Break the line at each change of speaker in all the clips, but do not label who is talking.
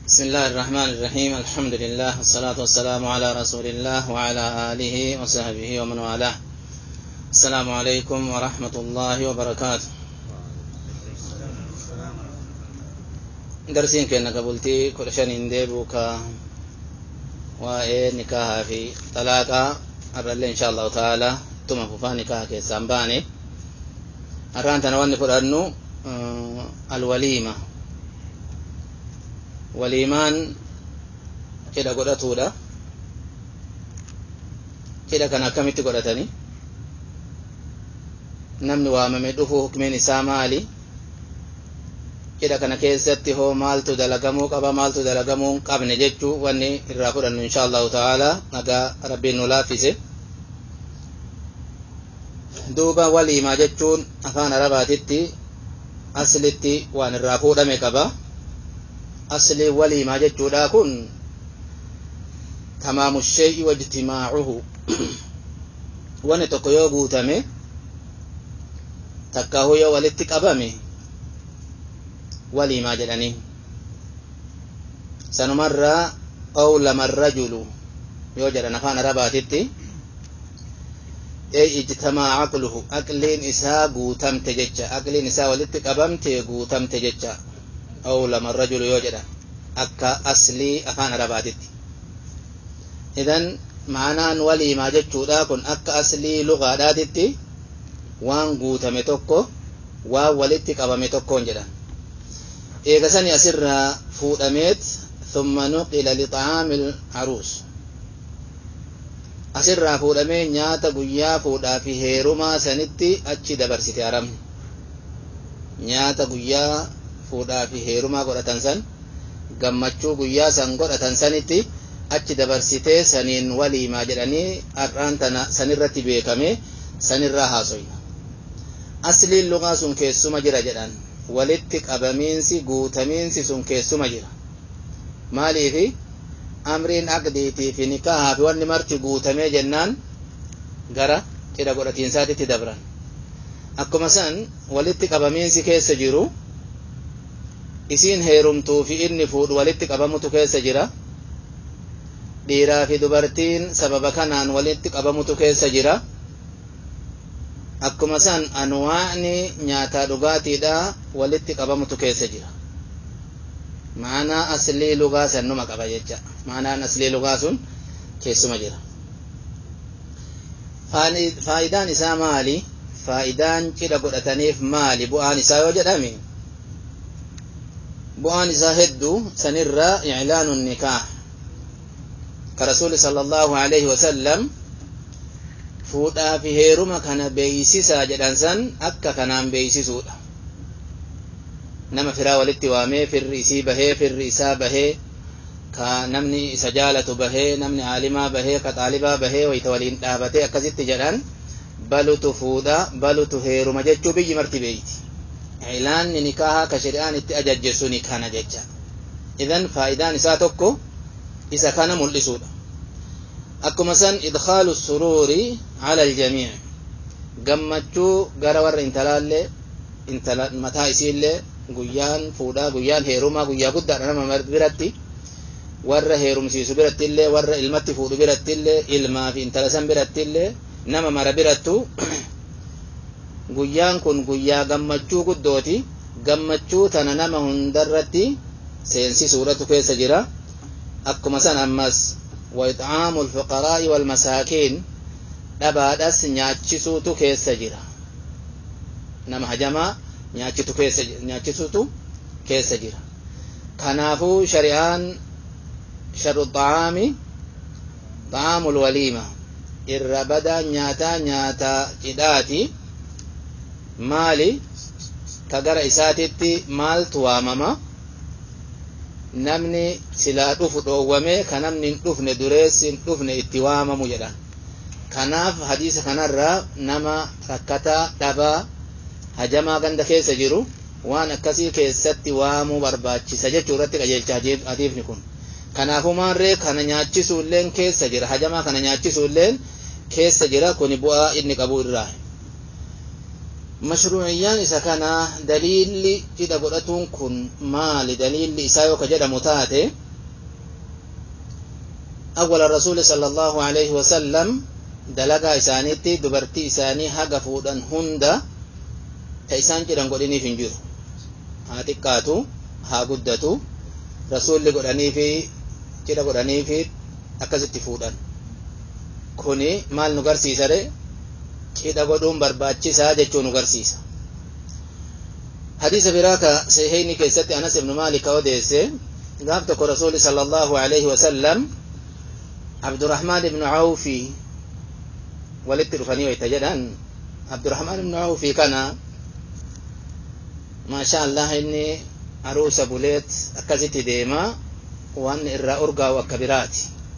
بسم الله الرحمن الرحيم الحمد لله والصلاة والسلام على رسول الله وعلى آله وصحبه ومن والاه السلام عليكم ورحمة الله وبركاته درسين كنا قبلتي كل شان ديبوكا وإيه نكاها في طلاقة الرجل إن شاء الله تعالى ثم ففا نكاها كيسان باني الران تنواني فرأنو الوليمة waliimaan cidha godhatuudha cidha kana akkamitti godhatani namni waamame dhufu hukmiin isaa maali cidha kana keessatti hoo maaltu dalagamuu qaba maaltu dalagamuu hin qabne jechuu wanni irraa fudhannu insha allahu ta'aalaa nagaa rabbiin nu laaffise duuba waliimaa jechuun afaan arabaatitti aslitti waan irraa fuudhame qaba asli waliimaa jechuudha kun tamaamu shay'i wajtimaacuhu wani tokko yoo guutame takkaahu yoo walitti qabame waliimaa jedhanii sanumarraa awlama rajulu yoo jedhan afaan arabaatitti ey ijtamaa aqluhu aqliin isaa guutamte jecha aqliin isaa walitti qabamte guutamte jecha awlama rajulu yoo jedhan akka aslii afaan arabaatitti idan maanaan waliimaa jechuudha kun akka aslii lugaadhaatitti waan guutame tokko waan walitti qabame tokkoon jedhan eegasani asirraa fuudhameet thumma nuqila lixaami aruus asirraa fuudhamee nyaata guyyaa fuudhaa fi heerumaa sanitti achi dabarsite aramni nyaata guyyaa fuudhaa fi heerumaa godhatan san gammachuu guyyaa san godhatan sanitti achi dabarsitee saniin waliimaa jedhanii har'aan tana sanirratti beekame sanirraa haasoyna asliin lugaa sun keessuma jira jedhan walitti qabamiinsi guutamiinsi sun keessuma jira maaliifi amriin aqdiitii fi nikahaa fi wanni marti guutamee jennaan gara cidha godhatiinsaatitti dabran akkuma san walitti qabamiinsi keessa jiru isiin heerumtuu fi inni fuudhu walitti qabamutu keessa jira dhiiraa fi dubartiin sababa kanaan walitti qabamutu keessa jira akkuma san anwaa'ni nyaataa dhugaatiidha walitti qabamutu keessa jira maanaa aslii lugaa sannuma qaba jecha maanaan aslii lugaa sun keessuma jira faayidaan isaa maali faayidaan cidha godhataniif maali bu'aan isaa yoo jedhame bu'aan isaa hedduu sanirraa iclaanu nikaah ka rasuuli sala allahu alayhi wasallam fuudhaa fi heeruma kana beeysisaa jedhan san akka kanaan beeysisuudha nama firaa walitti waamee firri isii bahee firri isaa bahee ka namni isa jaalatu bahee namni aalimaa bahee ka xaalibaa bahee wayta waliin dhaabatee akkasitti jedhan balutu fuudha balutu heeruma jechuu biyyi marti beeyti ilaanni nikaahaa ka shari'aan itti ajajje suni kana jecha idan faayidaan isaa tokko isa kana mul'isuudha akkuma san idkhaalu suruuri ala aljamii gammachuu gara warra intalaallee intala mataa isiillee guyyaan fuudhaa guyyaan heerumaa guyyaa guddaadha nama biratti warra heerumsiisu birattillee warra ilmatti fuudhu birattillee ilmaa fi intala san birattillee nama mara birattu guyyaan kun guyyaa gammachuu guddooti gammachuu tana nama hundarratti seensisuudhatu keessa jira akkuma san ammas وإطعام الفقراء والمساكين dhabaadhas nyaachisuutu keessa jira nama hajamaa nyaachitu keessa nyaachisuutu keessa jira kanaafuu shari'aan sharu xaami xaamul waliima irra badaa nyaataa nyaataa cidhaati maali ka gara isaatitti maaltu waamama namni silaa dhufu dhoowwame ka namni hin dhufne dureessi hin dhufne itti waamamu jedhan kanaaf hadiisa kanarraa nama rakkataa dhabaa hajamaa ganda keessa jiru waan akkasii keessatti waamuu barbaachisa jechuu irratti qajeelcha hadiifni kun kanaafuu maarree kana nyaachisuulleen keessa jira hajamaa kana nyaachisuulleen keessa jira kuni bu'aa inni qabu irraa mashruuciyyaan isa kana daliilli cidha godhatuun kun maali daliilli isaa yoo ka jedhamu taate awwala rasuuli sala allahu alayhi wasallam dalagaa isaaniitti dubartii isaanii haga fuudhan hunda ta isaan cidhan godhiniif hin jiru haa xiqqaatu haa guddatu rasuulli godhaniifi cidha godhaniifi akkasitti fuudhan kuni maal nu garsiisa re cidha godhuun barbaachisaa jechuu nu garsiisa hadiisa biraa ka sahihayni keessatti anas ibnu maalik odeesse gaaf tokko rasuuli sala allahu alayhi wasallam abdurahmaan ibnu awfi walitti dhufanii wayta jedhan abdurahmaan ibnu awfi kana maasha allah inni aruusa buleet akkasitti deema waan irraa urgaa'u akka biraati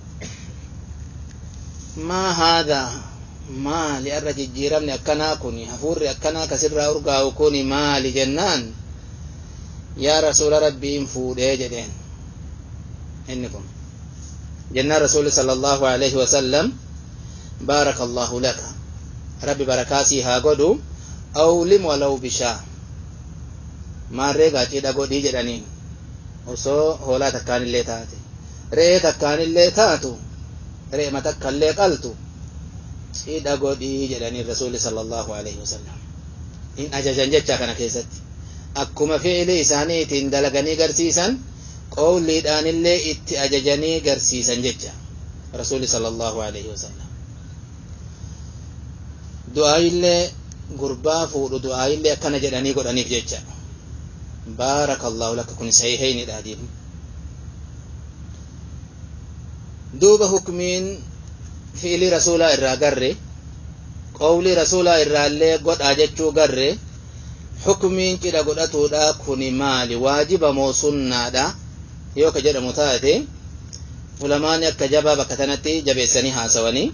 maa haadaa maali arra jijjiiramni akkanaa kun hafuurri akkanaa kasirraa urgaa'u kun maali jennaan yaa rasuula rabbiin fuudhee jedheen inni kun jennaan rasuuli sala allahu alayhi wasallam baaraka allahu laka rabbi barakaasii haa godhu awlim walaw bishaa maarree gaacidha godhii jedhaniin osoo hoolaa takkaanillee taate re'ee takkaanillee taatu re'ema takkaillee qaltu cidha godhii jedhanii rasuuli sala allahu alayhi wasallam in ajajan jecha kana keessatti akkuma fi'ili isaaniitiin dalaganii garsiisan qowliidhaanillee itti ajajanii garsiisan jecha rasuuli sala allahu alayhi wasallam du'aayillee gurbaa fuudhu du'aayillee akkana jedhanii godhaniif jecha baaraka allahu laka kun sahihaynidha adiin duuba hukmiin fi'ilii rasuulaa irraa garre qowlii rasuulaa irraallee godhaa jechuu garre hukmiin cidha godhatuudha kuni maali waajiba moo sunnaadha yoo ka jedhamu taate ulamaani akka jabaa bakka tanatti jabeessanii haasawanii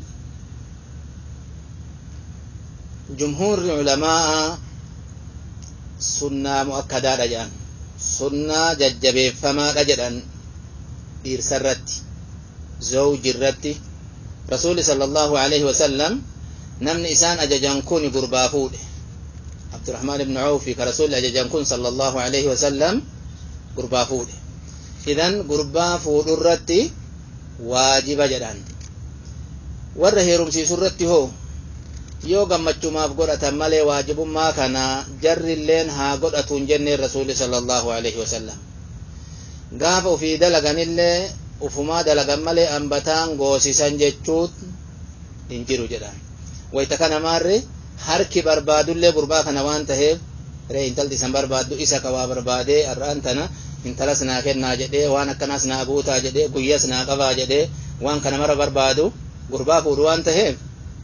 jumhuurri ulamaa sunnaa mu'akkadaadha jedhan sunnaa jajjabeeffamaadha jedhan dhiirsarratti zawjirratti rasuuli sala allahu alayhi wasallam namni isaan ajajan kun gurbaa fuudhe abdurahmaan ibnu awfi ka rasuulli ajajan kun sala allahu alayhi wasallam gurbaa fuudhe idan gurbaa fuudhurratti waajiba jedhan warra heerumsiisu irratti hoo yoo gammachumaaf godhatan malee waajibummaa kana jarrilleen haa godhatuun jenneen rasuuli sala allahu alayhi wasallam gaafa ufii dalaganillee ufumaa dalagan malee ambataan goosisan jechuut hin jiru jedhan wayta kana maarre harki barbaadullee gurbaa kana waan taheef ree intalti isan barbaaddu isa ka waa barbaadee arraan tana intalas naa kennaa jedhee waan akkanaas naa guutaa jedhee guyyas naa qabaa jedhee waan kana mara barbaadu gurbaa fuudhu waan taheef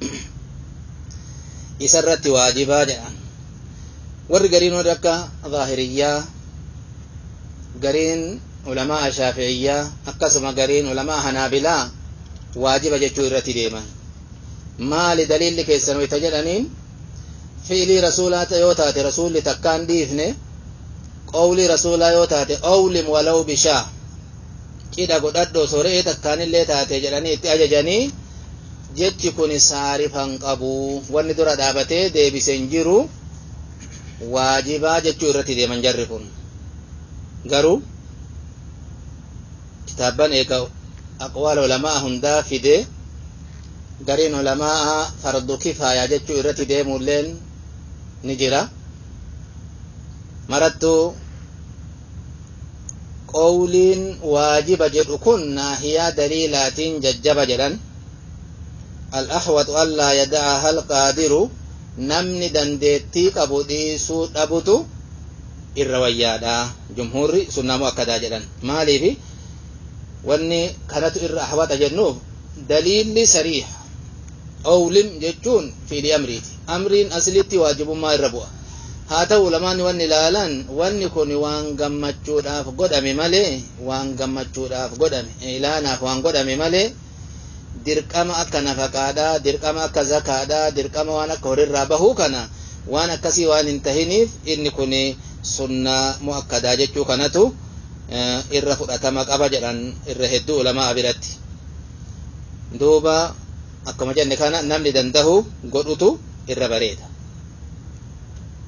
isarratti waajibaa jedhan warri gariin warri akka zaahiriyyaa gariin ulamaa shaafi'iyyaa akkasuma gariin ulamaa hanaabilaa waajiba jechuu irratti deeman maali daliilli keessan wayta jedhaniin fi'ilii rasuulaa yoo taate rasuulli takkaan dhiifne qowlii rasuulaa yoo taate awlim walaw bishaa cidha godhadho soree takkaanillee taate jedhanii itti ajajanii jechi kun saarifan qabu wanni dura dhaabatee deebisen jiru waajibaa jechuu irratti deeman jarri kun garuu kitaabban eega aqwaala ulamaa hundaa fide gariin ulamaa fardu kifaaya jechuu irratti deemulleen ni jira marattuu qowliin waajiba jedhu kun naahiyaa daliilaatiin jajjaba jedhan الأحوط ألا يدعها القادر نمني دندتي قبو ديسو دبتو الرويادا جمهور سنة مؤكدة جدا مالي في واني كانت إر أحوط جنوب دليل سريح أو لم جتون في الأمر أمرين أسلتي واجب ما الربوة haa ta'u lamaan wanni ilaalan wanni kun waan gammachuudhaaf godhame malee waan gammachuudhaaf godhame ilaanaaf waan godhame malee dirqama akka nafaqaadhaa dirqama akka zakaadhaa dirqama waan akka horirraa bahuu kana waan akkasii waan hin tahiniif inni kun sunnaa mu'akkadaa jechuu kanatu irra fudhatama qaba jedhan irra hedduu ulamaa biratti duuba akkuma jenne kana namni dandahu godhutu irra bareeda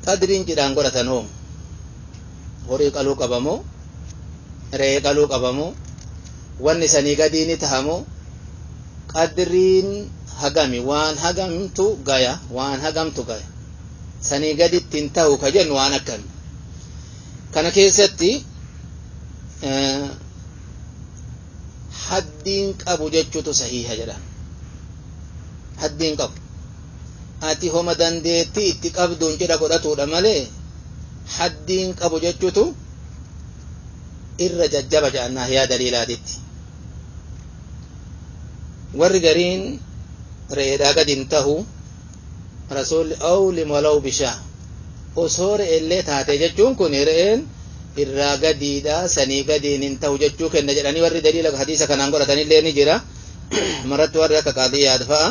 qadriin cidhaan godhatan hoo horii qaluu qabamoo re'ee qaluu qabamoo wanni sanii gadii ni tahamoo qadriin hagami waan hagamtu gaya waan hagamtu gaya sanii gaditti hin tahu ka jennu waan akkami kana keessatti haddiin qabu jechuutu sahiha jedhan haddiin qabu ati homa dandeettii itti qabduun cidha godhatuudha malee haddiin qabu jechuutu irra jajjaba jedhannaa yaa daliilaatitti warri gariin re'eedhaa gadi hin tahu rasuulli awlim walaw bishaa osoo re'eellee taate jechuun kun re'een irraa gadiidha sanii gadiin hin tahu jechuu kenna jedhanii warri daliila hadiisa kanaan godhatanillee ni jira maratti warri akka qaadiyyaad fa'a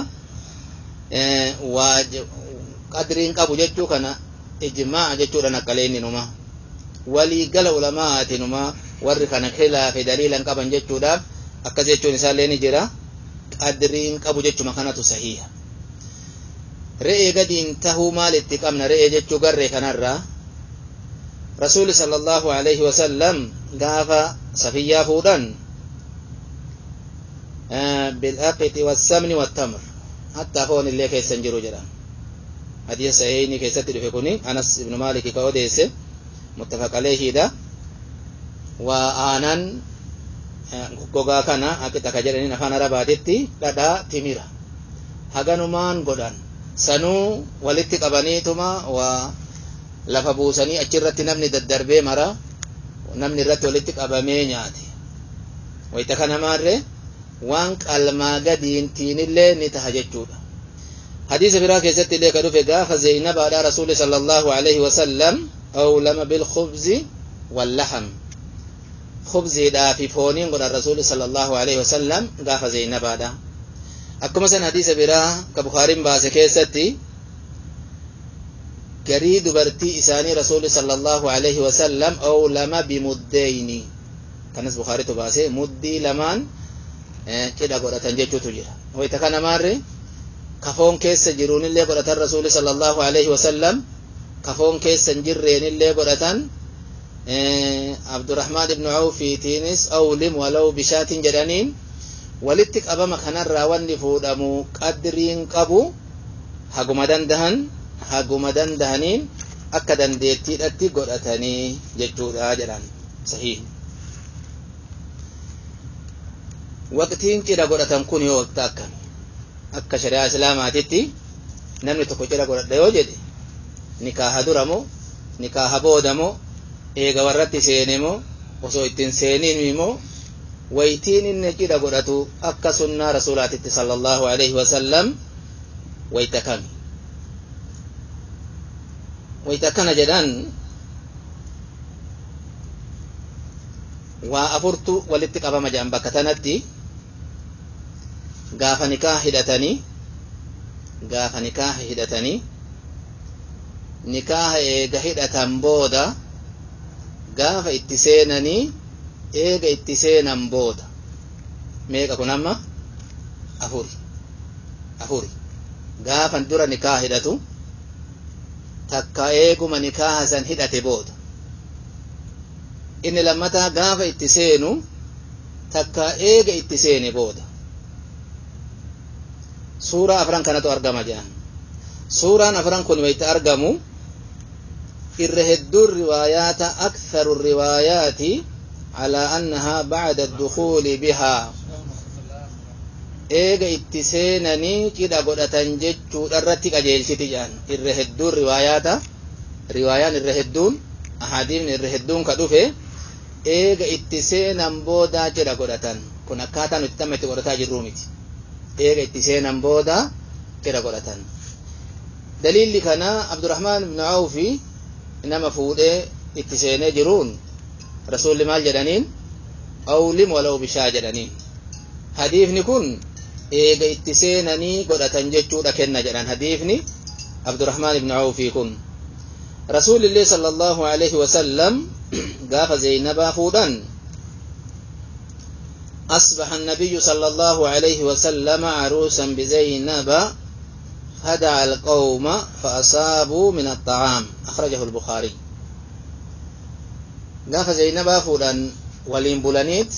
qadriin qabu jechuu kana ijmaa jechuudha naqqaleenni numa walii gala ulamaati numa warri kana khilaafi daliilan qaban jechuudhaaf akkas jechuun isaallee ni jira qadriin qabu jechuma kanatu sahiha re'ee gadiin tahuu maal itti qabna re'ee jechuu garree kanarraa rasuuli sallallahu alaihi wasallam gaafa safiyyaa fuudhan bil'aqiti wassamni wattamr hattaa foon illee keessa hin jiru jedhan hadiisa sahiihni keessatti dhufe kuni anas ibnu maaliki ka odeesse muttafaq aleehiidha waa aanan gogaa kana akkita ka jedhaniin afaan arabaatitti dhadhaa timira haganumaan godhan sanuu walitti qabaniituma waa lafa buusanii achirratti namni daddarbee mara namni irratti walitti qabamee nyaate wayita kana maarre waan qalmaa gadiintiinillee ni taha jechuudha hadiisa biraa keessatti illee ka dhufe gaafa zeynabaadha rasuuli sala allahu alaihi wasallam awlama bilkhubzi wallaham khubziidhaa fi fooniin godhan rasuuli sala allahu alaihi wasallam gaafa zeynabaadha akkuma san hadiisa biraa ka bukaariin baase keessatti garii dubartii isaanii rasuuli sala allahu alaihi wasallam awlama bimuddeyni kanas bukaaritu baase muddii lamaan cidha godhatan jechuutu jira wayta kana maarre kafoon keessa jiruunillee godhatan rasuuli sala allahu alaihi wasallam kafoon keessa hin jirreenillee godhatan abdurahmaan ibnu awfiitiinis awlim walaw bishaatin jedhaniin walitti qabama kanarraa wanni fuudhamu qadriin qabu haguma dandahan haguma dandahaniin akka dandeettiidhatti godhatanii jechuudha jedhan sahiih waqtiin cidha godhatan kun yoo waqta akkami akka shari'aa islaamaatitti namni tokko cidha godhadha yoo jedhe nikaaha dura moo nikaaha booda moo eega warratti seene moo osoo ittiin seeniin moo waytiin inni cidha godhatu akka sunnaa rasuulaatitti sallallahu alaihi wasallam wayta kami wayta akkana jedhan waa afurtu walitti qabama jedhan bakka tanatti gaafa nikaa hidhatanii gaafa nikaa hidhatanii nikaaha eega hidhatan booda gaafa itti seenanii eega itti seenan booda meeqa kun amma afuri afuri gaafa dura nikaa hidhatu takka eeguma nikaaha san hidhate booda inni lammataa gaafa itti seenu takka eega itti seene booda suuraa afran kanatu argama jedhan suuraan afran kun wayta argamu irra hedduun riwaayaata aktharu riwaayaati calaa annahaa bacda addukuuli bihaa eega itti seenanii cidha godhatan jechuudha irratti qajeelchiti jedhan irra hedduun riwaayaata riwaayaan irra hedduun ahadiifni irra hedduun ka dhufe eega itti seenan boodaa cidha godhatan kun akkaataa nuti tamma itti godhataa jirruu miti eega itti seenan booda cidha godhatan daliilli kana abdurahmaan ibnu awfi nama fuudhee itti seenee jiruun rasuulli maal jedhaniin awlim walaw bishaa jedhaniin hadiifni kun eega itti seenanii godhatan jechuudha kenna jedhan hadiifni abdurahmaan ibnu awfi kun rasuulillee sala allahu alaihi wasallam gaafa zeynabaa fuudhan أصبح النبي صلى الله عليه وسلم عروسا بزينب هدع القوم فأصابوا من الطعام أخرجه البخاري قاف زينبا فودان ولين بولانيت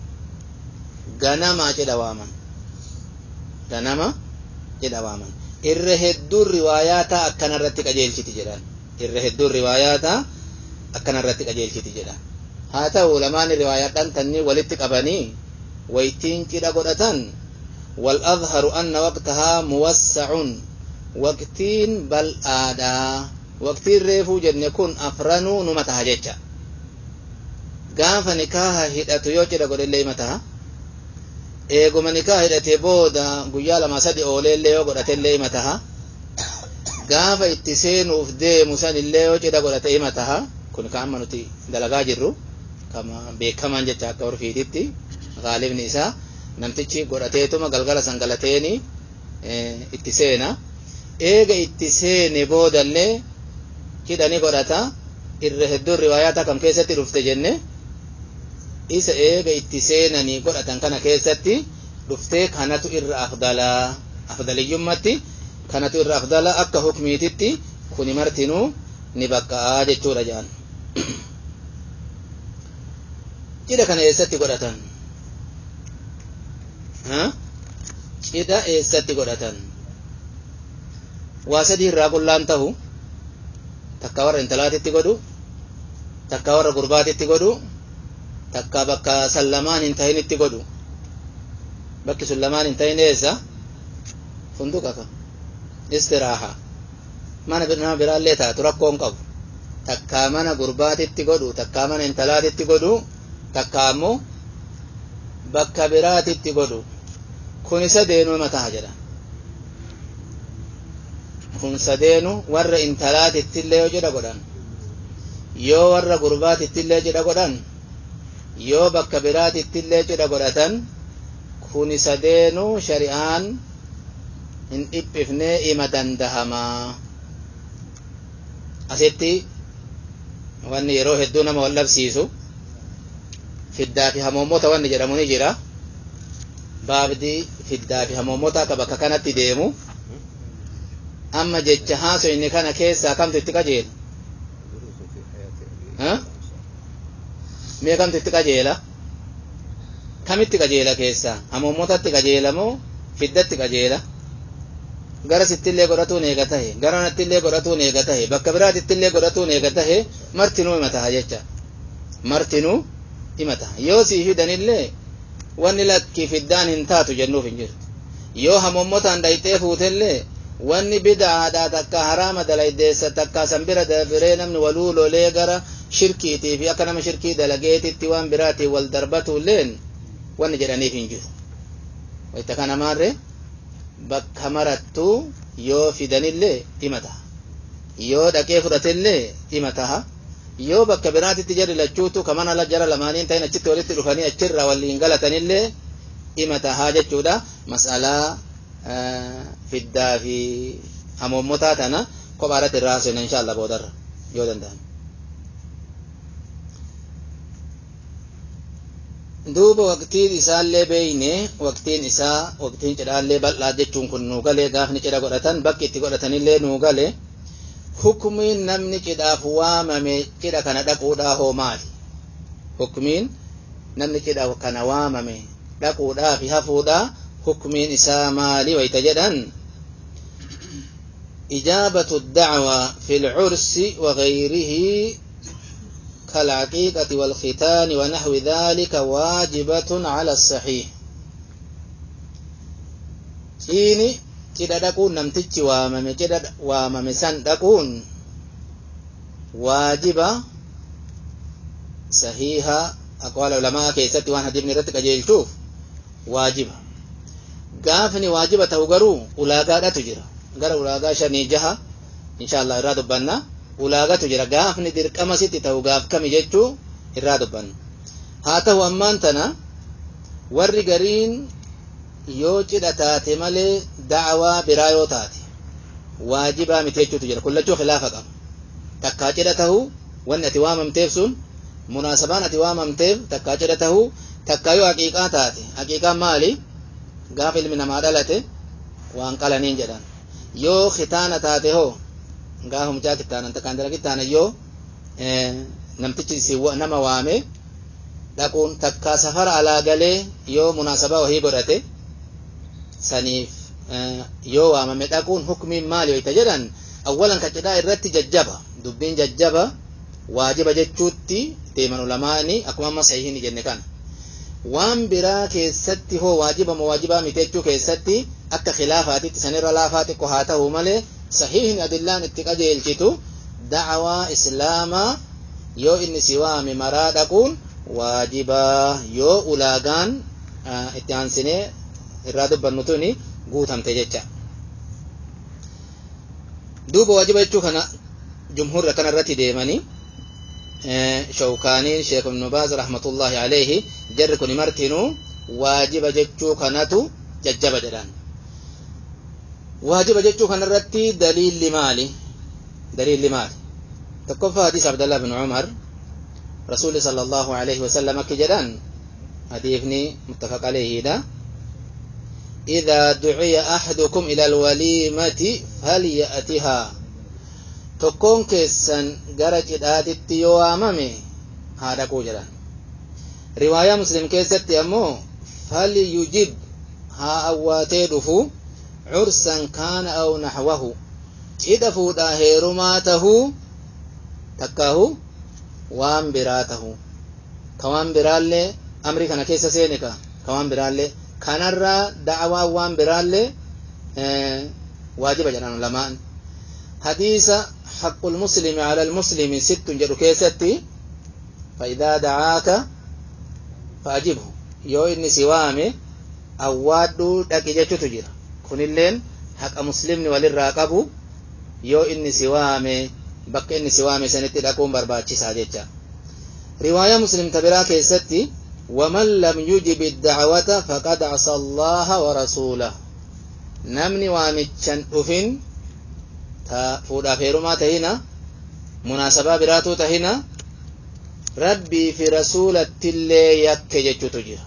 غنما جدا وامان غنما جدا وامان irra hedduun riwaayaata akkana irratti qajeelchiti jedhan irra hedduun riwaayaata akkana irratti qajeelchiti jedhan haa ta'u lamaan riwaayaadhaan tanni walitti qabanii waytiin cidha godhatan wal adharu anna waqtahaa muwassacun waqtiin bal'aadhaa waqtiin reefuu jenne kun afranuu numa taha jecha gaafa nikaaha hidhatu yoo cidha godhellee ima taha eeguma nikaaha hidhatee booda guyyaa lama sadi ooleellee yoo godhatellee ima taha gaafa itti seenuuf deemu sanillee yoo cidha godhate ima taha kun ka amma nuti dalagaa jirru kama beekamaan jecha akka orfiititti gaalibni isaa namtichi godhateetuma galgala sangalateeni itti seena eega itti seene boodallee hidhani godhata irra hedduun riwaayaata kam keessatti dhufte jenne isa eega itti seenanii godhatan kana keessatti dhuftee kanatu irra afdalaa afdaliyyummatti kanatu irra afdala akka hukmiititti kuni martinuu ni baqqa'aa jechuudha jedhan cidha kana eessatti godhatan cidha eessatti godhatan waa sadii irraa qullaan tahu takka warra intalaatitti godhu takka warra gurbaatitti godhu takka bakka san lamaan hin tahinitti godhu bakki sun lamaan hin tahin eessa funduqa ka istiraaha mana nama biraallee taatu rakkoon qabu takka mana gurbaatitti godhu takka mana intalaatitti godhu takka ammoo bakka biraatitti godhu kun sadeenu mataa jedha kun sadeenu warra intalaatittillee yoo jedha godhan yoo warra gurbaatittillee jedha godhan yoo bakka biraatittillee jedha godhatan kun sadeenu shari'aan hin dhiphifnee ima dandahamaa asitti wanni yeroo hedduu nama wal dhabsiisu fiddaa fi hamoommota wanni jedhamu ni jira baabdi fiddaa fi hamoommota akka bakka kanatti deemu amma jecha haasoyne kana keessaa kamtu itti qajeela mee kamtu itti qajeela kamitti qajeela keessaa hamoommotatti qajeela moo fiddatti qajeela gara sittillee godhatuun eega tahe gara nattillee godhatuun eega tahe bakka biraatittillee godhatuun eega tahe martinuu ima taha jecha martinuu ima taha yoo sii fidanillee wanni lakki fiddaan hin taatu jennuuf hin jirtu yoo hamoommotaan dhayxee fuutellee wanni bid'aadhaa takka haraama dalaydeessa takka sanbira dabiree namni waluu lolee gara shirkiitii fi akka nama shirkii dalageetitti waan biraatiin wal darbatuulleen wanni jedhaniif hin jiru wayta kana maarre bakka marattuu yoo fidanillee dhima taha yoo dhaqee fudhatellee dhima taha yoo bakka biraatitti jarri lachuutu kamana la jara lamaaniin ta'in achitti walitti dhufanii achirraa waliin galatanillee dhima tahaa jechuudha mas'alaa fiddaa fi hamoommotaa tana kophaa irratti irraa haasofna insha Allah boodarra yoo danda'an. duuba waqtiin isaallee beeyne waqtiin isaa waqtiin cidhaallee bal'aa jechuun kun nuu galee gaafni cidha godhatan bakki itti godhatanillee nuu galee hukmiin namni cidhaaf waamame cidha kana dhaquudhaa hoo maali hukmiin namni cidha kana waamame dhaquudhaa fi hafuudhaa hukmiin isaa maali wayta jedhan إجابة الدعوة في العرس وغيره كالعقيقة والختان ونحو ذلك واجبة على الصحيح إني cidha dhaquun namtichi waamame cidha waamame san dhaquun waajiba sahiha aqwaala ulamaa keessatti waan hadiifni irratti qajeelchuuf waajiba gaafni waajiba ta'u garuu ulaagaadhatu jira gara ulaagaa shanii jaha insha Allah irraa dubbanna ulaagatu jira gaafni dirqama sitti ta'u gaaf kami jechuu irraa dubbanna haa ta'u ammaan tana warri gariin yoo cidha taate malee da'awaa biraa yoo taate waajibaa miti jechuutu jira kullachuu khilaafa qaba takkaa cidha tahuu wanni ati waamamteef sun munaasabaan ati waamamteef takkaa cidha tahuu takkaa yoo haqiiqaa taate haqiiqaan maali gaafa ilmi namaa dhalate waan qalaniin jedhan yoo kitaana taate hoo gaafa mucaa kitaanan takkaan dala kitaana yoo namtichi nama waame dhaquun takkaa safara alaa galee yoo munaasabaa wahii godhate saniif yoo waamame dhaquun hukmiin maali wayta jedhan awwalan kacidhaa irratti jajjaba dubbiin jajjaba waajiba jechuutti deeman ulamaani akkuma amma sahihiin jenne kana waan biraa keessatti hoo waajiba moo waajibaa miti jechuu keessatti akka khilaafaatitti sanirra laafaa xiqqo haa ta'u malee sahiihni adillaan itti qajeelchitu da'awaa islaamaa yoo inni si waame maraa dhaquun waajibaa yoo ulaagaan itti aansinee irraa dubbannu tuni guutamte jecha duuba waajiba jechuu kana jumhurra kana irratti deemanii shawkaaniin sheekh ibnu baaz rahmatullahi alayhi jarri kun martinuu waajiba jechuu kanatu jajjaba jedhan waajiba jechuu kana irratti daliilli maali daliilli maali tokkoffaa hadiis abdallah bin umar rasuulli sala allahu alayhi wasallam akki jedhan hadiifni muttafaq alayhiidha إذا دعي أحدكم إلى الوليمة فليأتها tokkoon keessan gara cidhaatitti yoo waamame haa dhaquu jedhan riwaayaa muslim keessatti ammoo falyujib haa awwaatee dhufu cursan kaana aw naxwahu cidha fuudhaa heerumaa tahuu takkaahu waan biraa tahuu ka waan biraallee amrii kana keessa seene ka ka waan biraallee kanarraa da'awaan waan biraallee waajiba jedhan lamaan hadiisa حق المسلم على المسلم ست جدو كيستي فإذا دعاك فأجبه يو إني سوامي أوادو دقي جتو تجرى كن اللين حق مسلم وللراقبو يو إني سوامي بك إني سوامي سنتي لكم برباتي ساجتشا رواية مسلم تبرا كيستي ومن لم يجب الدعوة فقد عصى الله ورسوله نمني وامتشن أفن ta fuudhaaf heerumaa tahina munaasabaa biraatuu tahina rabbii fi rasuulattillee yakke jechuutu jira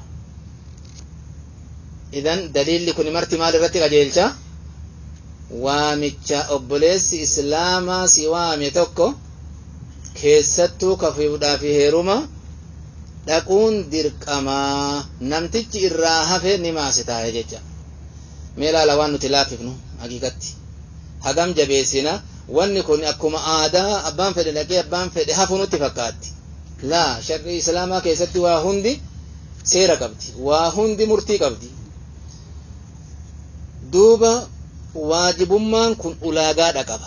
idan daliilli kun marti maal irratti qajeelcha waamicha obboleessi islaamaa si waame tokko keessattuu ka fuudhaa fi heeruma dhaquun dirqamaa namtichi irraa hafe ni maase taa'e jecha mee laala waan nuti laaffifnu haqiiqatti hagam jabeessina wanni kun akkuma aadaa abbaan fedhe dhaqee abbaan fedhe hafu nutti fakkaatti laa sharri islaamaa keessatti waa hundi seera qabdi waa hundi murtii qabdi duuba waajibummaan kun ulaagaadha qaba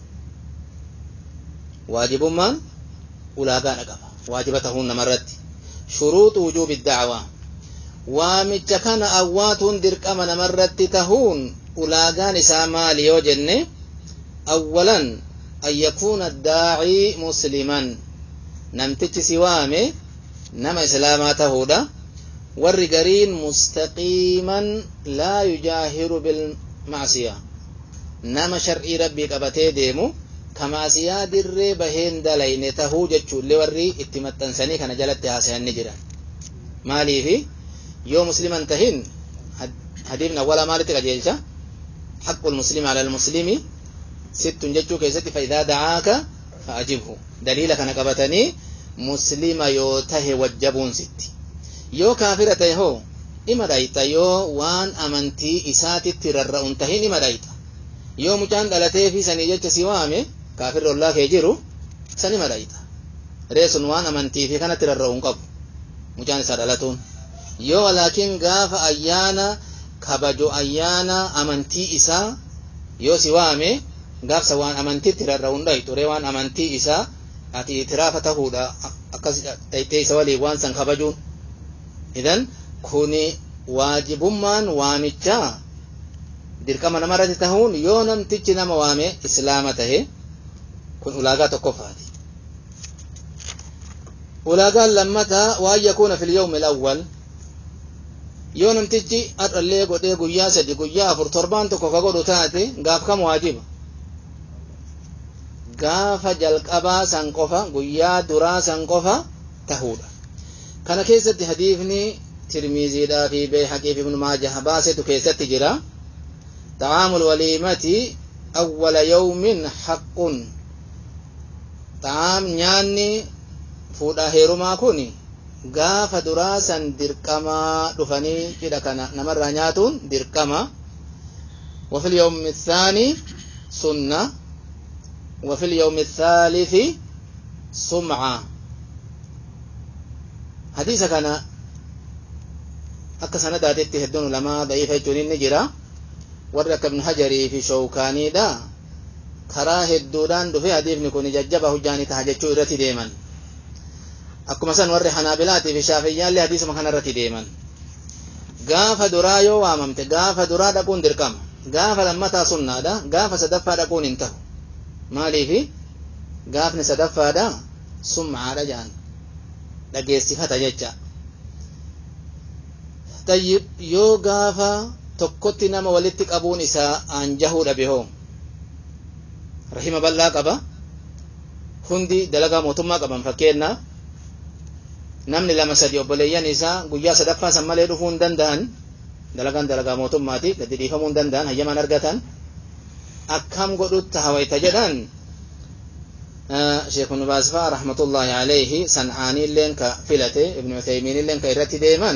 waajibummaan ulaagaadha qaba waajiba tahuun namarratti shuruuxu wujuubi dacwaa waamicha kana awwaatuun dirqama namarratti tahuun ulaagaan isaa maali yoo jenne awwalan an yakuuna daacii musliman namtichi si waame nama islaamaa tahuudha warri gariin mustaqiiman laa yujaahiru bilmacsiya nama shar'ii rabbii qabatee deemu ka maasiyaa dirree baheen dalayne tahuu jechuullee warri itti maxxansanii kana jalatti haasayan ni jiran maaliifi yoo musliman tahin hadiifni awwala maalitti qajeelcha حق المسلم على المسلم ست جتشو كيست فإذا دعاك فأجبه دليل كان قبتني مسلم يوته وجبون ست يو كافرة يهو إما دايتا يو وان أمنتي إساتي تررؤون تهين إما دايتا يو مجان دلتي في سني جتش سوامي كافر الله كيجيرو سني ما دايتا ريسون وان أمنتي في كانت تررؤون قبو مجان سادلتون يو ولكن غاف أيانا kabajo ayyaana amantii isaa yoo si waame gaafsa waan amantiitti rarra'uun dhayi ture waan amantii isaa ati itiraafa tahuudha akkas dhaytee isa waliin waan san kabajuun idan kuni waajibummaan waamichaa dirqama namarratti tahuun yoo namtichi nama waame islaama tahe kun ulaagaa tokkoffaati ulaagaan lammataa waan yakuuna fil yawmi alawwal yoo namtichi har'allee godhee guyyaa sadi guyyaa afur torbaan tokko ka godhu taate gaaf kam waajiba gaafa jalqabaa san qofa guyyaa duraa san qofa tahuudha kana keessatti hadiifni tirmiiziidhaa fi beeyhaqii fi ibnu maajah baasetu keessatti jira طعام الوليمة awwala yawmin haqqun xaam nyaanni fuudhaa heerumaa kun gaafa duraa san dirqamaa dhufanii cidha kana namarraa nyaatuun dirqama وفي اليوم الثاني سنة وفي اليوم الثالث سمعة حديث كان akka sanadaatitti hedduun ulamaa da'iifa jechuun inni jira warri akka ibnu hajarii fi shawkaaniidha karaa hedduudhaan dhufe hadiifni kun jajjaba hujjaanii taha jechuu irratti deeman akkuma san warri hanaabilaatii fi shaafiyyaallee hadiisuma kana irratti deeman gaafa duraa yoo waamamte gaafa duraa dhaquun dirqama gaafa lammataa sunnaadha gaafa sadaffaa dhaquun hin tahu maaliifi gaafni sadaffaadha sumcaadha jedhan dhageessifata jecha tayyib yoo gaafa tokkotti nama walitti qabuun isaa aanjahuu dhabe hoo rahima bal'aa qaba hundi dalagaa mootummaa qaban fakkeenyaaf namni lama sadi obboleeyyan isaa guyyaa sadaffaa san malee dhufuu hin danda'an dalagaan dalagaa mootummaati gadi dhiifamuu hin danda'an hayyaman argatan akkam godhutta hawayta jedhan sheekh ibnu baaz faa rahmatullaahi alayhi san'aanii illeen ka filate ibnu uthaymiin illeen ka irratti deeman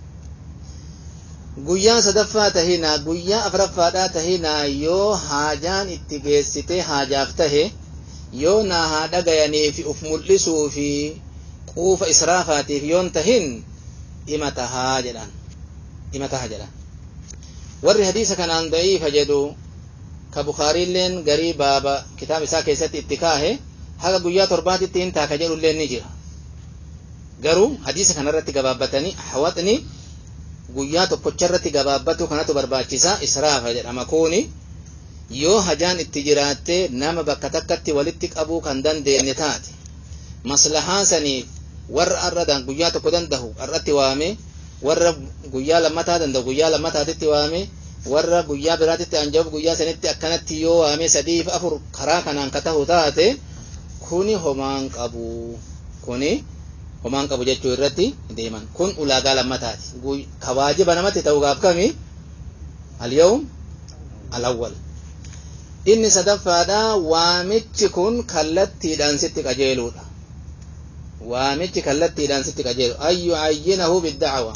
guyyaa sadaffaa tahinaa guyyaa afuraffaadhaa tahinaa yoo haajaan itti geessite haajaaf tahe yoo naa haa dhagayanii fi uf mul'isuu fi quufa israafaatiif yoon tahin ima tahaa jedhan ima taha jedhan warri hadiisa kanaan da'iifa jedhu ka bukaariilleen garii baaba kitaaba isaa keessatti itti kaahe haga guyyaa torbaatitti hin taaka jedhulleen ni jira garuu hadiisa kanarratti gabaabbatanii hawaxni guyyaa tokkocharratti gabaabbatu kanatu barbaachisa israafa jedhama kuni yoo hajaan itti jiraattee nama bakka takkatti walitti qabuu kan dandeenye taate maslahaa saniif warra arradan guyyaa tokko dandahu arratti waame warra guyyaa lammataa danda'u guyyaa lammataatitti waame warra guyyaa biraatitti anjabuuf guyyaa sanitti akkanatti yoo waame sadiif afur karaa kanaan ka tahu taate kuni homaan qabu kuni homaan qabu jechuu irratti deeman kun ulaagaa lammataati ka waajiba namatti ta'ugaaf kami alyawm alawwal inni sadaffaadha waamichi kun kallattiidhaan sitti qajeeluudha waamichi kallattiidhaan sitti qajeelu an yucayyinahu biddacwa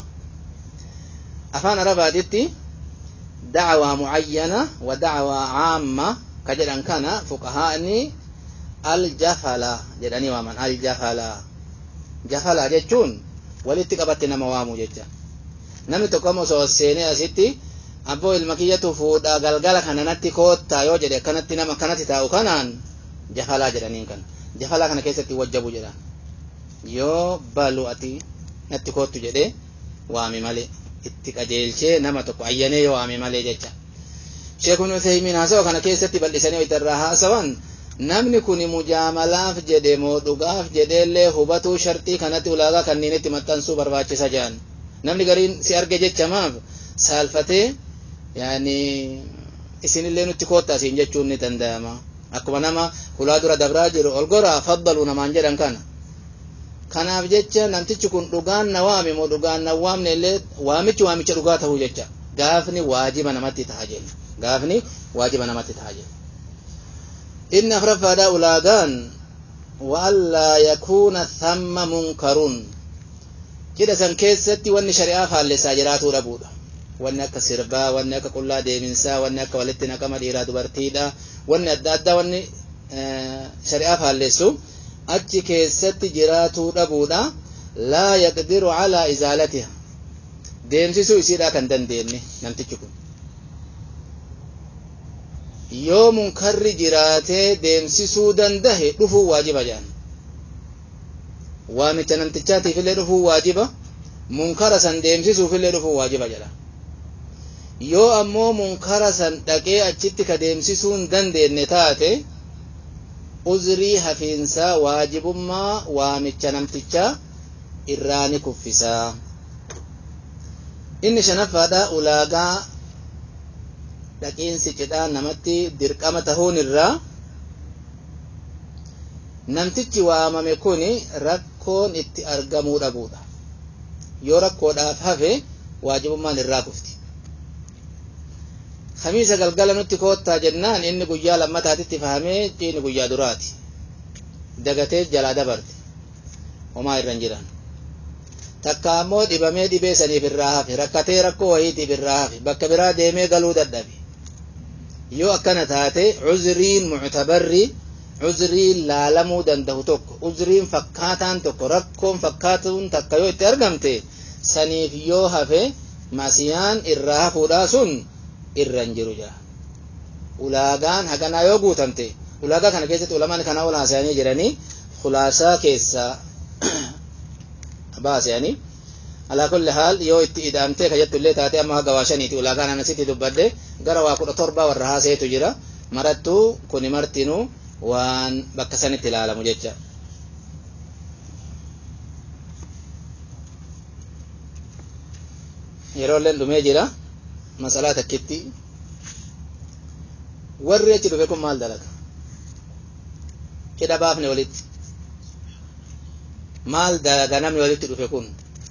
afaan arabaatitti dacwaa mucayyana wa dacwaa caamma ka jedhan kana fuqahaani aljafala jedhanii waaman aljafala jafala jechuun walitti qabatti nama waamu jecha namni tokko amma osoo seenee asitti abboo ilma kiyyatu fuudha galgala kana natti koottaa yoo jedhe akkanatti nama akkanatti taa'u kanaan jafalaa jedhaniin kana jafalaa kana keessatti wajjabu jedhan yoo balu ati natti koottu jedhee waami malee itti qajeelchee nama tokko ayyanee yoo waami malee jecha sheekun uthaymiin haasawa kana keessatti bal'isanii itarraa haasawan namni kun mujaamalaaf jedhe moo dhugaaf jedheellee hubatuu sharxii kanatti ulaagaa kanniinitti maxxansuu barbaachisa jedhan namni gariin si arge jecha maaf saalfatee yaani isinillee nutti koottaa siin jechuun ni danda'ama akkuma nama hulaa dura dabraa jiru ol goraa faddalu namaan jedhan kana kanaaf jecha namtichi kun dhugaan na waame moo dhugaan na waamne illee waamichi waamicha dhugaa ta'uu jecha gaafni waajiba namatti ta'a jenna gaafni waajiba namatti ta'a jenna inni afraffaadha ulaagaan waallaa yakuuna thamma munkarun cidha san keessatti wanni shari'aa faallessaa jiraatuu dhabuudha wanni akka sirbaa wanni akka qullaa deeminsaa wanni akka walitti naqama dhiiraa dubartiidha wanni adda addaa wanni shari'aa faallessu achi keessatti jiraatuu dhabuudha laa yaqdiru calaa izaalatiha deemsisuu isiidhaa kan dandeenye namtichi kun yoo munkarri jiraatee deemsisuu dandahe dhufuu waajiba jedhan waamicha namtichaatiif illee dhufuu waajiba munkara san deemsisuuf illee dhufuu waajiba jedha yoo ammoo munkara san dhaqee achitti ka deemsisuu hin dandeenye taate uzrii hafiinsaa waajibummaa waamicha namtichaa irraa ni kuffisaa inni shanaffaadha ulaagaa dhaqiinsi cidhaa namatti dirqama tahuun irraa namtichi waamame kun rakkoon itti argamuu dhabuudha yoo rakkoodhaaf hafe waajibummaan irraa kufti kamiisa galgala nutti koottaa jennaan inni guyyaa lammataatitti fahamee inni guyyaa duraati dagatee jalaa dabarte homaa irra hin jiran takka ammoo dhibamee dhibee saniif irraa hafe rakkatee rakkoo wayiitiif irraa hafe bakka biraa deemee galuu dadhabe yoo akkana taate cuzriin muctabarri cuzriin laalamuu danda'u tokko cuzriin fakkaataan tokko rakkoon fakkaatuun takka yoo itti argamte saniif yoo hafe masiyaan irraa hafuudhaa sun irra hin jiru jira ulaagaan haganaa yoo guutamte ulaagaa kana keessatti ulamaan kana ol haasa'anii jiranii khulaasaa keessaa baasanii alaa kulli haal yoo itti ida'amtee ka jettu illee taate amma haga waa shaniiti ulaagaan anasitti dubbadde gara waa kudha torba warra haaseetu jira marattuu kuni martinuu waan bakka sanitti ilaalamu jecha yeroo illeen dhumee jira masalaa takkitti warri achi dhufe kun maal dalaga cidha baafne walitti maal dalaga namni walitti dhufe kun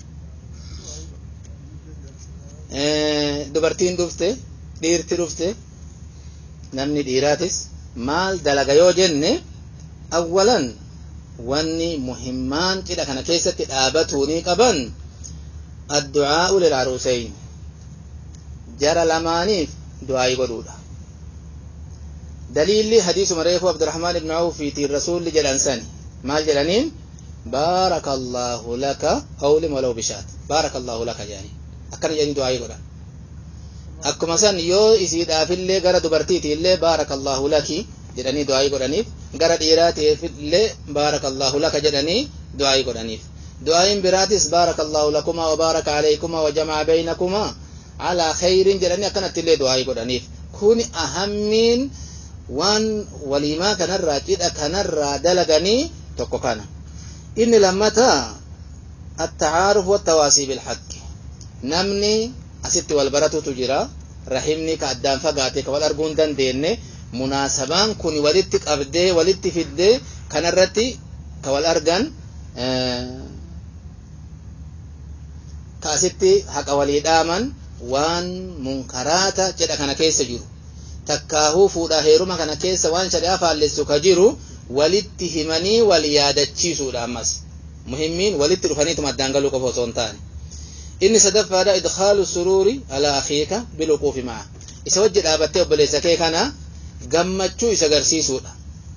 dubartiin dhufte dhiirti dhufte namni dhiiraatis maal dalaga yoo jenne awwalan wanni muhimmaan cidha kana keessatti dhaabatuunii qaban addu'aa'u lilcaruuseyn jara lamaaniif du'aa'ii godhuudha daliilli hadiisuma reefu abdurahmaan ibnu awfiitiin rasuulli jedhan sani maal jedhaniin بارك الله لك أو لم ولو بشات بارك الله لك يعني أكن يعني دعاء قرآن akkuma san yoo isiidhaafillee gara dubartiitiillee baarakallahu laki jedhanii du'aa'ii godhaniif gara dhiiraatiifillee baarakallahu laka jedhanii du'aa'ii godhaniif du'aa'iin biraatis baarakallahu lakumaa wa baaraka alaykumaa wa jama'a baynakumaa alaa khayrin jedhanii akkanattillee du'aa'ii godhaniif kuni ahammiin waan waliimaa kanarraa cidha kanarraa dalaganii tokko kana inni lammataa التعارف والتواصي بالحق namni asitti wal baratutu jira rahimni ka addaan fagaate ka wal arguu hin dandeenye munaasabaan kun walitti qabdee walitti fiddee kanarratti ka wal argan ka asitti haqa walii dhaaman waan munkaraata jedha kana keessa jiru takkaahuu fuudhaa heeruma kana keessa waan shari'aa faallessu ka jiru walitti himanii wal yaadachiisuudha ammas muhimmiin walitti dhufaniituma addaan galuu qofa osoo hin taane inni sadaffaadha idkhaalu suruuri alaa akhiika bilwuquufi ma'a isa wajji dhaabattee obboleessa kee kana gammachuu isa agarsiisuudha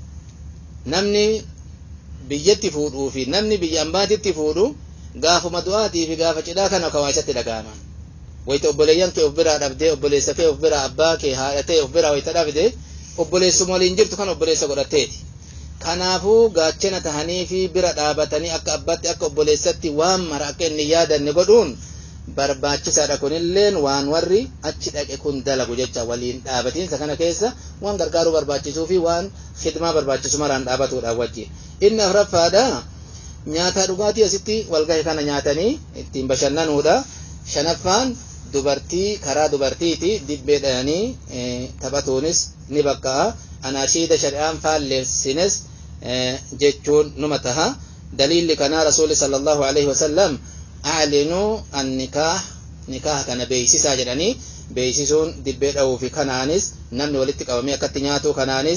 namni biyyatti fuudhuu fi namni biyya ambaatitti fuudhu gaafuma du'aatii fi gaafa cidhaa kana kawaa isatti dhaga'aman wayita obboleeyyan kee of biraa dhabdee obboleessa kee of biraa abbaa kee haadha ta'e of biraa wayita dhabde obboleessuma waliin jirtu kan obboleessa godhatteeti kanaafuu gaachana tahanii fi bira dhaabatanii akka abbaatti akka obboleessatti waan mara akka inni yaadanne godhuun barbaachisaadha kunilleen waan warri achi dhaqe kun dalagu jecha waliin dhaabatiinsa kana keessa waan gargaaruu barbaachisuu fi waan khidmaa barbaachisu maraan dhaabatuudhaaf wajji inni afraffaadha nyaataa dhugaatii asitti walgahe kana nyaatanii ittiin bashannanuudha shanaffaan dubartii karaa dubartiiti dibbee dhayanii taphatuunis ni bakka'a anaashiida shari'aan faalleessines jechuun numa taha daliilli kanaa rasuuli sallallahu alaihi wasallam aclinuu annikaah nikaah kana beeysisaa jedhanii beeysisuun dibbee dha'uu fi kanaanis namni walitti qabamee akkatti nyaatu kanaanis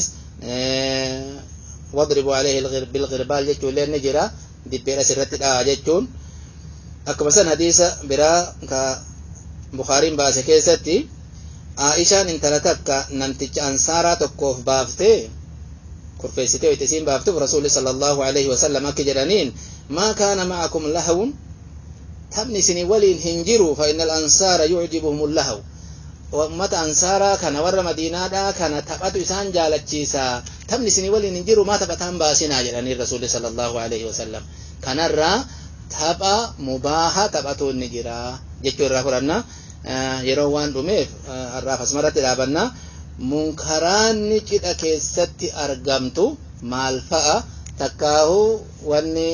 wadribu alayhi bilgirbaal jechuun illee ni jira dibbeedhas irratti dha'a jechuun akkuma san hadiisa biraa ka bukaariin baase keessatti aishaan intala takka namticha ansaaraa tokkoof baaftee kurfeessitee wayita isiin baaftuuf rasuulli sallallahu alaihi wasallam akki jedhaniin maa kaana ma'akum lahawun taphni isinii waliin hin jiru fa inna al-ansaara yucjibuhum lahaw ummata ansaaraa kana warra madiinaadhaa kana taphatu isaan jaalachiisa taphni isinii waliin hin jiru maa taphataan baasinaa jedhanii rasuulli sallallahu alaihi wasallam kanarraa tapha mubaaha taphatu inni jira jechuu irraa fudhanna yeroo waan dhumeef har'aaf asumarratti dhaabanna munkaraanni cidha keessatti argamtu maal fa'a takkaahu wanni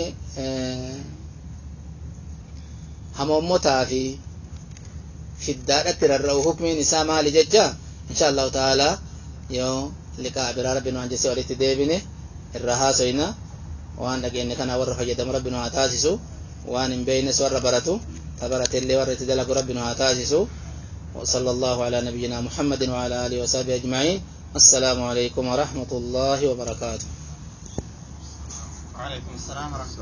hamoommotaa fi shiddaadhatti rarra'u hukmiin isaa maali jecha insha allahu ta'aalaa yoo liqaa biraa rabbi nu hanjese walitti deebine irra haasoyna waan dhageenye kana warra fayyadamu rabbi nu haa taasisu waan hin beeynes warra baratu tabaratellee warra itti dalagu rabbi nu haa taasisu وصلى الله على نبينا محمد وعلى آله وصحبه أجمعين السلام عليكم ورحمة الله وبركاته
وعليكم السلام ورحمة الله